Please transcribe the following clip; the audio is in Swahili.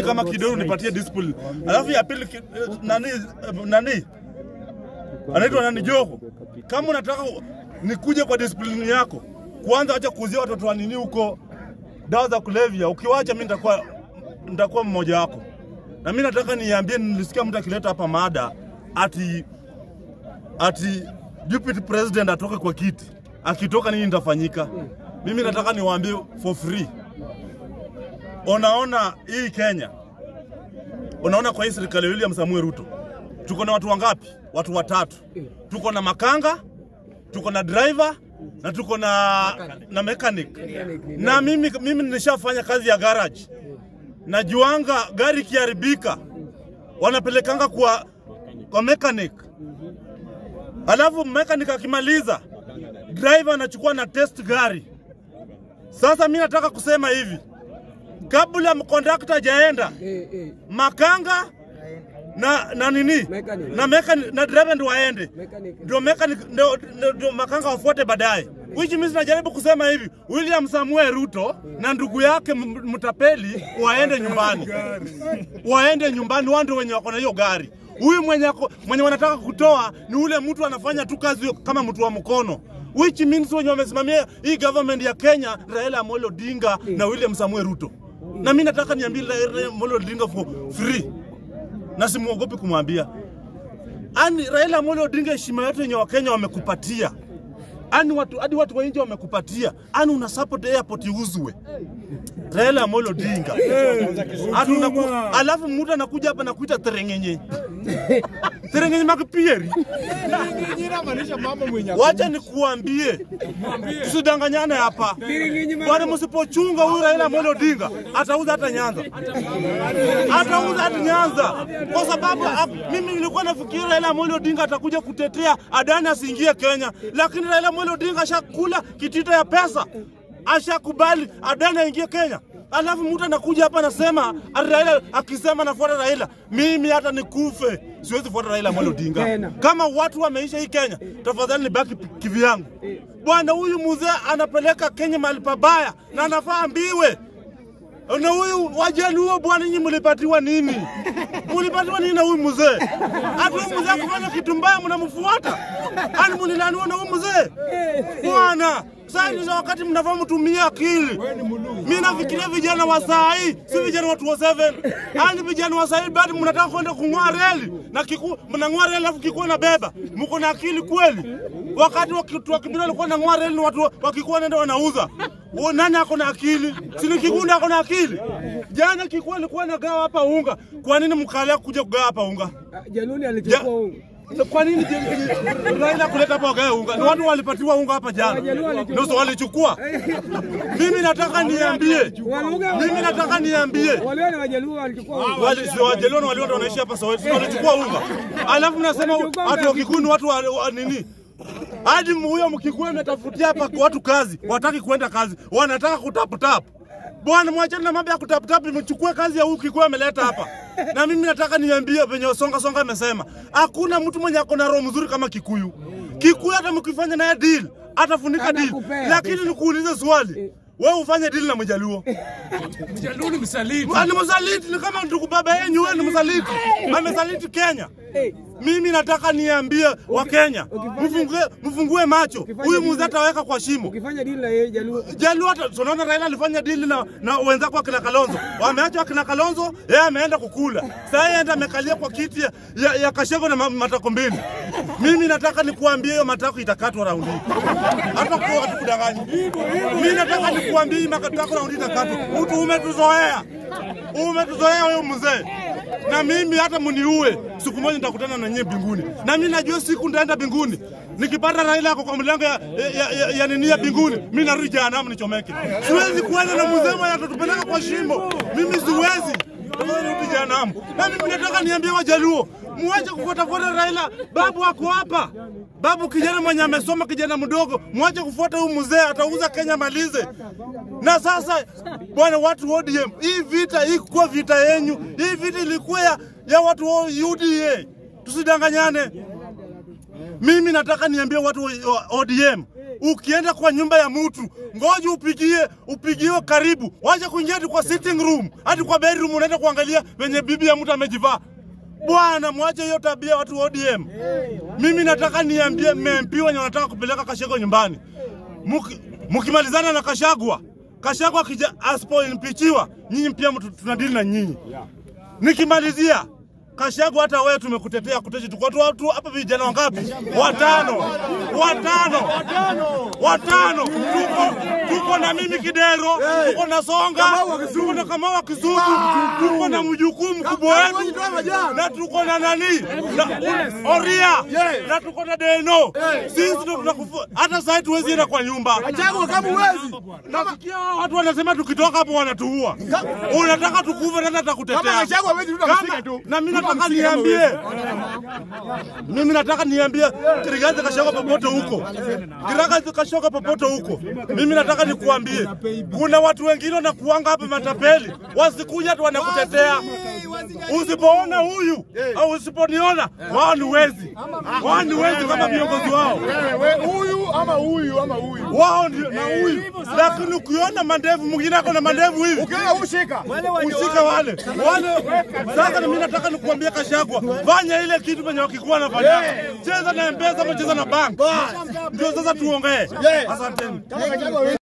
mimi kama kidogo nipatie discipline. Alafu ya pili ki- nani nani anaitwa nani Joho, kama unataka nikuje kwa discipline yako, kwanza acha kuuzia watoto wa nini huko dawa za kulevya. Ukiwacha mimi nitakuwa nitakuwa mmoja wako, na mimi nataka niambie, nilisikia mtu akileta hapa mada ati ati deputy president atoke kwa kiti, akitoka nini nitafanyika? Mimi nataka niwaambie for free. Unaona hii Kenya, unaona kwa hii serikali ya William Samuel Ruto tuko na watu wangapi? Watu watatu. Tuko na makanga, tuko na driver na tuko na na mechanic. Na mimi mimi nilishafanya kazi ya garage. Najuanga gari ikiharibika wanapelekanga kwa kwa mechanic. Alafu mechanic akimaliza driver anachukua na test gari. Sasa mimi nataka kusema hivi, kabla kondakta hajaenda Eh, eh. makanga na na nini Mechanic. na mechanic na driver ndio waende Mechanic. ndio mechanic ndio ndio- ndio makanga wafuate baadaye. Which means najaribu kusema hivi, William Samuel Ruto na ndugu yake M- mtapeli waende nyumbani, waende nyumbani, wao ndio wenye wako na hiyo gari. Huyu mwenye, ako- mwenye wanataka kutoa ni ule mtu anafanya tu kazi kama mtu wa mkono which means wenye wamesimamia hii government ya Kenya, Raila Amolo Odinga na William Samuel Ruto. Na mimi nataka niambie Raila Amolo Odinga for free na simuogopi kumwambia. Ani Raila Amolo Odinga, heshima yote yenye Wakenya wamekupatia, ani watu hadi watu wa nje wamekupatia, ani una support airport iuzwe. Raila Amolo Odinga Ati unaku- alafu mtu anakuja hapa na kuita terengenye terengenye makipieri. Wacha nikuambie, tusidanganyane hapa bwana, msipochunga huyu Raila Amolo Odinga atauza hata Nyanza, atauza hata Nyanza kwa sababu ah, mimi nilikuwa nafikiri Raila Amolo Odinga atakuja kutetea Adani asiingie Kenya, lakini Raila Amolo Odinga ashakula kitita ya pesa, ashakubali Adani aingie Kenya. Alafu mtu anakuja hapa anasema ati Raila akisema nafuata Raila, mimi hata nikufe siwezi fuata Raila Amolo Odinga. Tena. Kama watu wameisha hii Kenya, tafadhali nibaki kivyangu. Bwana, huyu mzee anapeleka Kenya mahali pabaya na anafaa ambiwe. Na huyu wajaluo bwana, nyinyi mlipatiwa nini? Mlipatiwa nini na huyu mzee? Hata huyu mzee akifanya kitu mbaya mnamfuata? Ani mlilaniwa na huyu mzee? Bwana, sasa ni wakati mnafaa mtumie akili. Mimi nafikiria vijana wa saa hii, si vijana wa 207. Ani vijana wa saa hii bado mnataka kwenda kung'oa reli na kiku mnang'oa reli alafu kikuwa na beba. Mko na akili kweli? Wakati wa kitu wa kibira walikuwa wanang'oa reli na watu wakikuwa nenda wanauza. Huo nani ako na akili? Si ni Kigunda ako na akili? Jana kikuwa alikuwa anagawa hapa unga. Kwa nini mkalia kuja kugawa hapa unga? Ah, Jaluni alichukua unga. Kwa nini je- Raila kuleta hapa wagae unga? Ni watu walipatiwa unga hapa jana. Ndio so walichukua. Mimi nataka niambie. Walugha Mimi nataka niambie. wale wale wajaluo walichukua unga. Wali si wajeleo na wale watu wanaishi hapa Soweto. Si Walichukua unga. Alafu nasema Walichukua watu unga. wa Kikuyu ni watu wa, wa nini? Hadi huyo Mkikuyu ametafutia hapa kwa watu kazi, wataki kuenda kazi, wanataka kutaputap. Bwana, mwachane na mambo ya kutaputap, mchukue kazi ya huyu Kikuyu ameleta hapa. Na mimi nataka niambie venye Songa Songa amesema, hakuna mtu mwenye ako na roho mzuri kama Kikuyu. Kikuyu hata mkifanya naye deal, atafunika deal. Atakupea. Lakini nikuulize swali, wewe ufanye deal na Mjaluo. Mjaluo ni msaliti. Ah, ni msaliti, ni kama ndugu baba yenyu, wewe ni msaliti, amesaliti Kenya. Eh, Mimi nataka niambie wa Kenya, ukifanya- mfungue mfungue macho, ukifanya huyu deal- mzee ataweka kwa shimo. ukifanya deal na yeye Jaluo Jaluo hata tunaona Raila alifanya dili na, na wenzake akina Kalonzo, wameacha akina Kalonzo, yeye ameenda kukula. Sasa yeye enda amekalia kwa kiti ya, ya, ya Kashego na ma- matako mbili. Mimi nataka nikuambie hiyo matako itakatwa raundi hii. hata kwa watu kudanganya. Mimi nataka nikuambie hii matako raundi itakatwa. Mtu umetuzoea, umetuzoea huyo mzee na mimi hata mniue, siku moja nitakutana na nyie mbinguni, na mimi najua siku nitaenda mbinguni. Nikipata Raila yako kwa mlango ya, ya, ya, ya nini ya mbinguni, mimi narudi jehanamu nichomeke. Siwezi kuenda na mzee mwenye atatupeleka kwa shimo, mimi siwezi. Tafadhali rudi jehanamu. Na mimi nataka niambie Wajaluo, muache kufuatafuata Raila. Babu ako hapa, babu kijana mwenye amesoma, kijana mdogo, muache kufuata huyu mzee, atauza Kenya malize. Na sasa bwana, watu wa ODM, hii vita hii kuwa vita yenyu, hii vita ilikuwa ya, ya watu wa UDA. Tusidanganyane. Mimi nataka niambie watu wa wa ODM ukienda kwa nyumba ya mtu ngoja upigie upigiwe karibu, wacha kuingia hadi kwa sitting room, hadi kwa bedroom, unaenda kuangalia venye bibi ya mtu amejivaa. Bwana, mwache hiyo tabia watu wa ODM. Mimi nataka niambie MP wenye wanataka kupeleka Kashagwa nyumbani, Muki- mkimalizana na Kashagwa, Kashagwa akija asipoimpichiwa, nyinyi pia mtu tunadili na nyinyi. Nikimalizia Kashagwa, hata wewe tumekutetea kuteshi, tuko tu watu hapa, vijana wangapi? Watano, watano, watano. Tuko tuko na mimi Kidero, tuko na Songa, tuko na Kamau wa Kisumu, tuko na mjukuu mkubwa wetu, na tuko na nani na Oria, na tuko na Deno. Sisi ndo tunakufu, hata sasa tuwezi enda kwa nyumba. Chagua kama uwezi. Nasikia watu wanasema tukitoka hapo wanatuua. Unataka tukufe, nani Kama atakutetea? Gachagua hawezi rudi Kama- amshike tu. na mimi nataka niambie, mimi nataka niambie Kirigazi Kashagwa popote huko, Kirigazi Kashagwa popote huko, mimi nataka nikuambie, kuna watu wengine wanakuanga hapa matapeli, wasikuja tu wanakutetea. Usipoona huyu au usiponiona, wao ni wezi, wao ni wezi kama viongozi wao Wewe huyu ama huyu ama huyu. wao ndio na huyu, lakini ukiona mandevu mwingine ako na mandevu hivi Ukiona ushika. usike wale wale. Sasa na mimi nataka nikuambia Kashagwa, fanya ile kitu penye wakikuwa nafanya, cheza na Mpesa ama cheza na bank, ndio sasa tuongee. Asanteni. Kama Gachagua hawezi